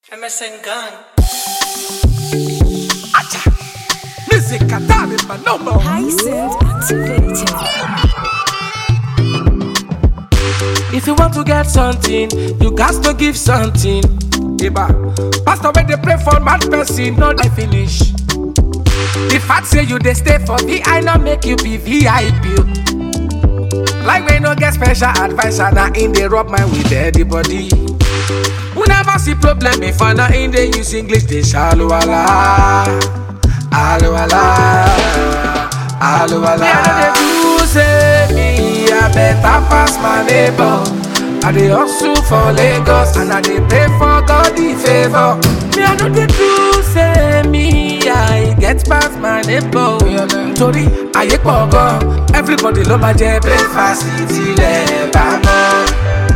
MSN Gang. Music Atari, my number. Hyacinth activated. If you want to get something, you got to give something. Iba. Pastor, when they pray for mad person, no they finish. The fact say you they stay for VI, not make you be VIP. Like we no get special advisor, now in they rub my with everybody. We never see problem if I not in they use English, they shallow ala. Alo ala. Alo ala. Me, I know they do say me, I better pass my neighbor. I dey hustle for Lagos and I dey pray for God the favor. Me, I know they do say me, I get past my neighbor. Torí ayé pọ̀ gan, everybody ló máa jẹ breakfast tilẹ̀ bá mọ́.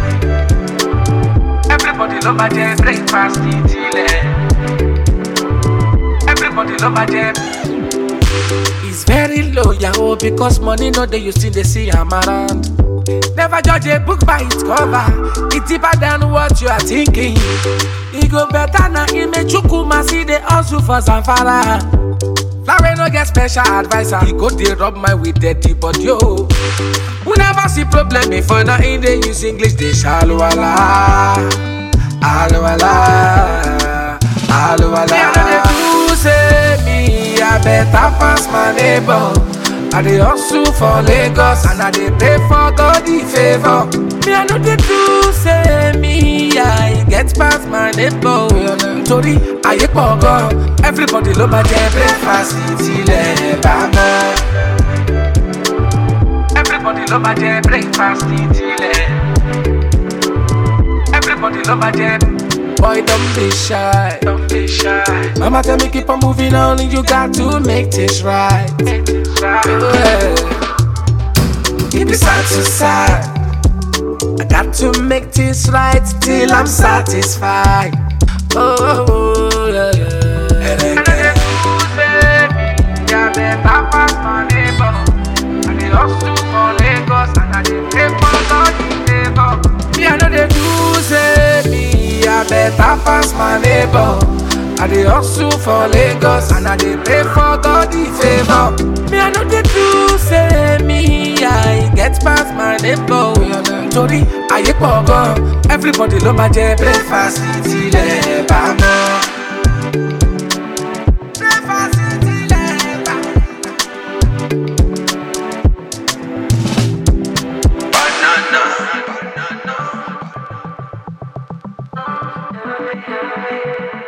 Everybody ló máa jẹ breakfast tilẹ̀. Everybody love my jam. It's very low, yahoo, because money no dey you still dey see am around. Never judge a book by its cover. It's deeper than what you are thinking. E go better na Imechukwu see the hustle for Zamfara. Larry no get special advisor. He go dey rub my with dirty body yo. We never see problem before now in dey use English dey shallow ala. Alo ala. Alo ala. Me I no dey do say me I better pass my neighbor. I dey hustle for Lagos and I dey pray for God the favor. Me I no dey do say me I get past my neighbor. Torí ayé pọ̀ gan, everybody ló máa jẹ breakfast tilẹ̀ bá mọ́. Everybody ló máa jẹ breakfast tilẹ̀. Everybody ló máa jẹ. Boy, don't be shy. Don't be shy. Mama tell me keep on moving on, and you got to make this right. Make this right. Yeah. Keep it side to side. I got to make this right till I'm satisfied. Oh, oh, oh yeah, yeah. And I get yeah, better pass my neighbor. I dey hustle for Lagos and I dey pray for God the favor. Me I know they do say me I better pass my neighbor. I dey hustle for Lagos and I dey pray for God the favor. Me I know they do say me I get past my neighbor. Torí ayé pọ̀ gan, everybody ló máa jẹ breakfast tilẹ̀ bá mọ́. Breakfast tilẹ̀ bá mọ́. Banana.